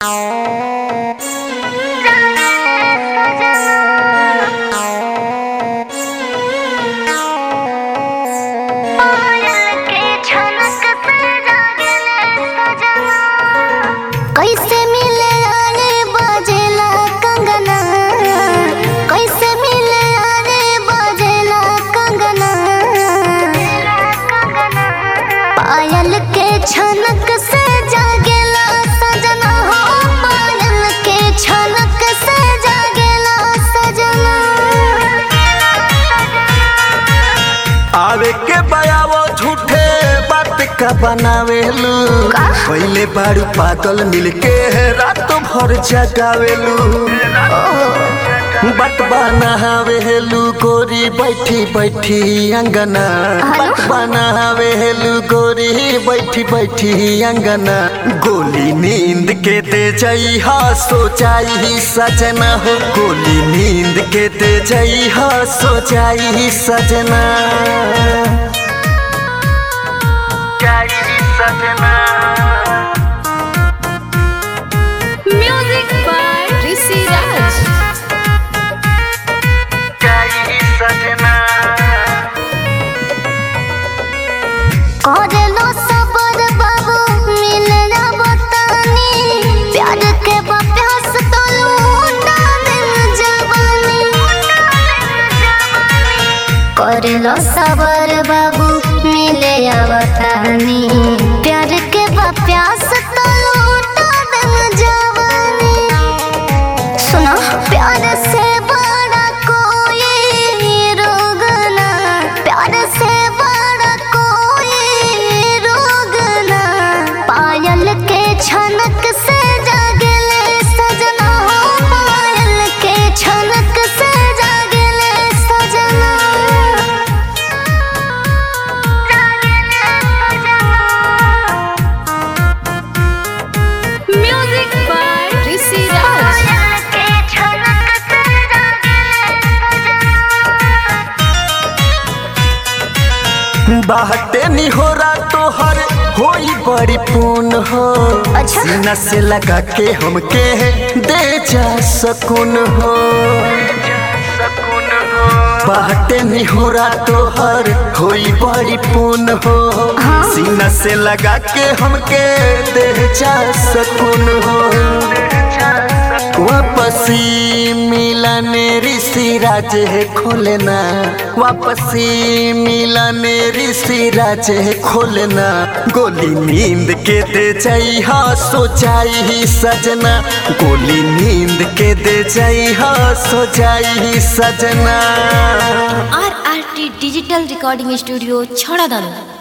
कैसे मिले आने बाजेला कंगना कैसे मिले आने बाजेला कंगना पायल के छनक से जागेला सजना हो पायल के छनक से जागेला सजना आवे के बयावो झूठे बात का बनावेलू का? पहले बारू पागल मिलके रात भर जगावेलू बट बनावेलू गोरी बैठी बैठी अंगना हेलो? बट बनावेलू गोरी बैठी बैठी अंगना गोली नींद के दे जाई हा सो जाई सजना हो गोली नींद के दे जाई हा सो जाई सजना जाई सजना Music by Rishi Raj. जाई सजना करेलो सबर बाबू मिलना बतानी प्यार के बप्यास तो लूटा दिल जवानी करेलो सबर बाबू मिले बतानी प्यार के बप्यास तो लूटा दिल जवानी सुनो प्यार से बड़ा कोई रोग ना प्यार से बड़ा कोई रोग ना पायल के छनक से जागले सजना हो पायल के छनक से जागले सजना जागले Music by Rishi Raj. पायल के छनक से जागले बाहटे निहोरा तोहर होई बड़ी पून हो अच्छा। सीना से लगा के हमके दे जा सकून हो बाहटे निहोरा तोहर होई बड़ी पून हो सीना से लगा के हमके दे जा सकून हो वापसी मिलने ऋषि राज है खोलना वापसी मिलने ऋषि राज है खोलना गोली नींद के दे जाई हा सो जाई सजना गोली नींद के दे जाई हा सो जाई सजना RRT Digital Recording Studio, Chhadadanu.